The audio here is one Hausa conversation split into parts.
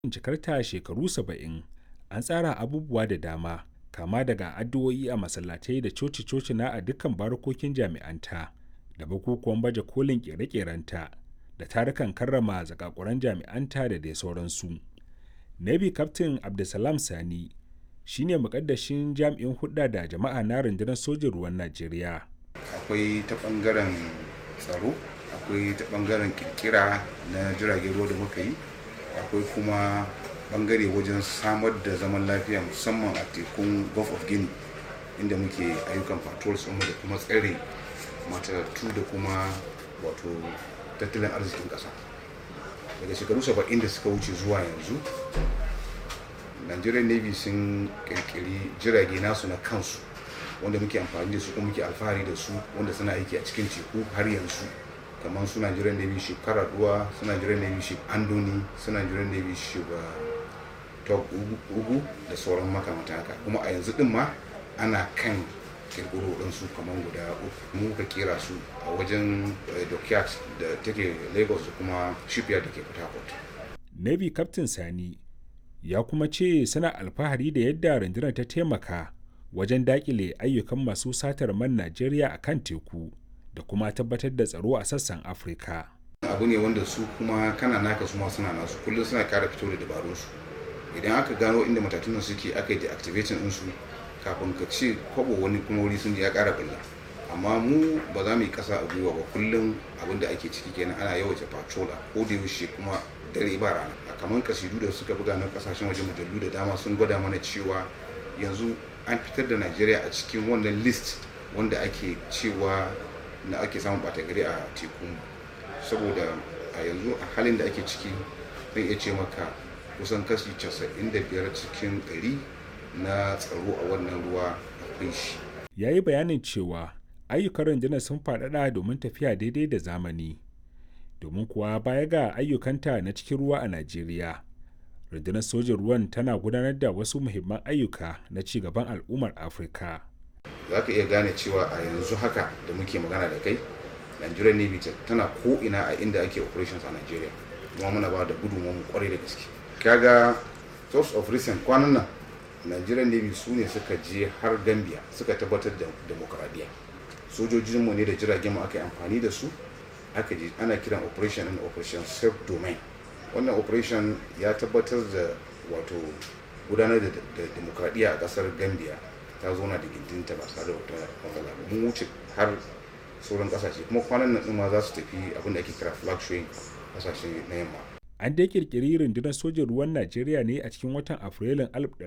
cikarta shekaru 70 an tsara abubuwa da dama kama daga addu'o'i a masallatai da coci-coci na a dukkan barukokin jami'anta da bukukuwan baje kolin kere-kerenta da tarukan karrama zakakuran jami'anta da dai sauransu. Navy Captain Abdulsalam Sani shi ne mukaddashin jami'in hudda da jama'a na rundunar sojin ruwan Najeriya. Akwai ta bangaren tsaro, akwai ta bangaren kirkira na jiragen ruwa da muka yi, akwai kuma bangare wajen samar da zaman lafiya musamman a tekun Gulf of Guinea inda muke ayyukan patrols da kuma tsare matattu da kuma wato tattalin arzikin ƙasa. daga shekaru 70 da suka wuce zuwa yanzu nigerian navy sun kirkiri jirage nasu na kansu wanda muke amfani da su kuma muke alfahari da su wanda suna aiki a cikin teku har yanzu kamar su nigerian navy ship karaduwa su nigerian navy ship andoni su nigerian navy ship top ugu da sauran makamata haka kuma a yanzu din ma ana kan kirkiro ɗansu kamar guda uku mu ka kera su a wajen dockyard da take lagos da kuma shipyard da ke port harcourt navy captain sani ya kuma ce suna alfahari da yadda rundunar ta taimaka wajen dakile ayyukan masu satar man najeriya a kan teku da kuma tabbatar da tsaro a sassan afirka abu ne wanda su kuma kana naka su ma suna nasu kullum suna kara fito da dabarunsu idan aka gano inda matatunan suke aka yi deactivating ɗinsu kafin ka ce kwabo wani kuma wuri sun ya kara bulla amma mu ba za mu yi kasa a gwiwa ba kullum abin da ake ciki kenan ana yawaita patrola ko da yaushe kuma dare ba rana a kamar kasidu da suka buga na kasashen waje mujallu da dama sun gwada mana cewa yanzu an fitar da najeriya a cikin wannan list wanda ake cewa na ake samun bata gari a teku saboda a yanzu a halin da ake ciki zan iya ce maka kusan kashi 95 cikin 100 na tsaro a wannan ruwa akwai shi. Ya yi bayanin cewa ayyukan rundunar sun faɗaɗa domin tafiya daidai da zamani. Domin kuwa baya ga ayyukanta na cikin ruwa a Najeriya, rundunar sojin ruwan tana gudanar da wasu muhimman ayyuka na ci gaban al'ummar Afirka. Za ka iya gane cewa a yanzu haka da muke magana da kai, Nigerian Navy tana ko'ina a inda ake operations a Nigeria. Kuma muna ba da gudunmu kwarai da gaske. Kaga source of recent kwanan nan nigerian navy su ne suka je har gambia suka tabbatar da demokradiyya sojojinmu ne da jiragen mu aka yi amfani da su aka je ana kiran operation and operation self domain wannan operation ya tabbatar da wato gudanar da demokradiyya a kasar gambia ta zauna da gindinta ba tare da wata matsala ba mun wuce har sauran kasashe kuma kwanan nan ma za su tafi abin da ake kira flag showing kasashe na yamma an dai kirkiri rundunar sojin ruwan najeriya ne a cikin watan afrilun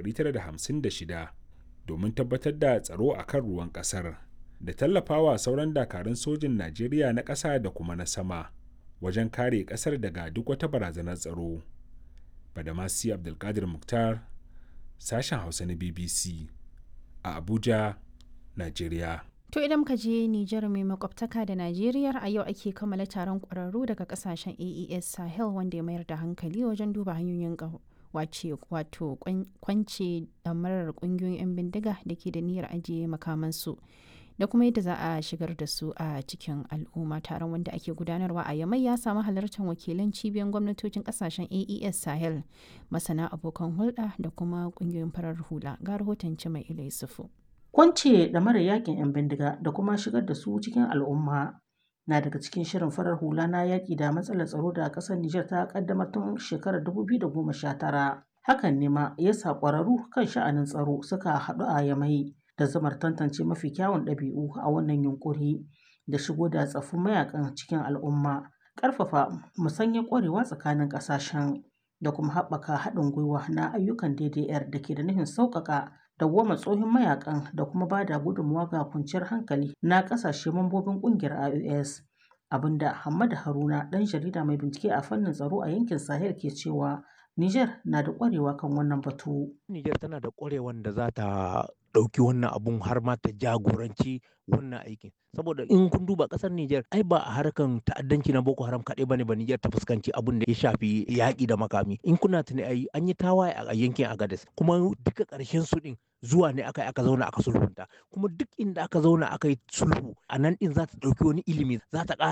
1956 domin tabbatar da tsaro a kan ruwan kasar da tallafawa sauran dakarun sojin najeriya na ƙasa da kuma na sama wajen kare ƙasar daga duk wata barazanar tsaro badamasi abdulkadir muktar sashen hausa na bbc a abuja najeriya To idan muka je Nijar mai makwabtaka da Najeriya a yau ake kammala taron ƙwararru daga kasashen AES Sahel wanda ya mayar da hankali wajen duba hanyoyin wace wato kwance damarar ƙungiyoyin 'yan bindiga da ke da niyyar ajiye makamansu da kuma yadda za a shigar da su a cikin al'umma taron wanda ake gudanarwa a yamai ya samu halartar wakilan cibiyar gwamnatocin kasashen AES Sahel masana abokan hulɗa da kuma ƙungiyoyin farar hula ga rahoton mai ilai sufu. Kwance da mara yakin 'yan bindiga da kuma shigar da su cikin al'umma na daga cikin shirin farar hula na yaƙi da matsalar tsaro da ƙasar Nijar ta ƙaddamar tun shekarar 2019. Hakan ne ma ya sa ƙwararru kan sha'anin tsaro suka haɗu a Yamai da zamar tantance mafi kyawun ɗabi'u a wannan yunƙuri da shigo da tsaffin mayakan cikin al'umma, ƙarfafa musanyar ƙwarewa tsakanin ƙasashen da kuma haɓaka haɗin gwiwa na ayyukan DDR da ke da nufin sauƙaƙa dawwama tsohon mayakan da kuma ba da gudunmawa ga kwanciyar hankali na kasashe mambobin kungiyar IOS abinda Hamada Haruna dan jarida mai bincike a fannin tsaro a yankin Sahel ke cewa Niger na da kwarewa kan wannan batu. Niger tana da kwarewan da za ta ɗauki wannan abun har ma ta jagoranci wannan aikin saboda in kun duba ƙasar Niger ai ba a harkan ta'addanci na Boko Haram kaɗai bane ba Niger ta fuskanci abun da ya shafi yaƙi da makami in kuna tuni ai an yi tawaye a yankin Agadez kuma duka ƙarshen su ɗin zuwa ne aka aka zauna aka sulhunta kuma duk inda aka zauna aka yi sulhu a nan din za ta ɗauki wani ilimi za ta ƙara